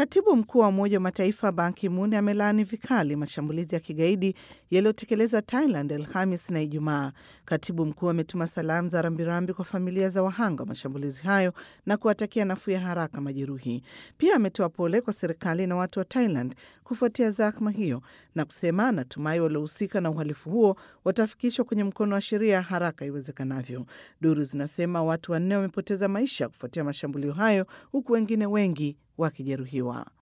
Katibu mkuu wa Umoja wa Mataifa Ban Ki-moon amelaani vikali mashambulizi ya kigaidi yaliyotekelezwa Thailand Alhamis na Ijumaa. Katibu mkuu ametuma salamu za rambirambi kwa familia za wahanga wa mashambulizi hayo na kuwatakia nafuu ya haraka majeruhi. Pia ametoa pole kwa serikali na watu wa Thailand kufuatia zahma hiyo na kusema anatumai waliohusika na uhalifu huo watafikishwa kwenye mkono wa sheria haraka iwezekanavyo. Duru zinasema watu wanne wamepoteza maisha kufuatia mashambulio hayo huku wengine wengi wakijeruhiwa.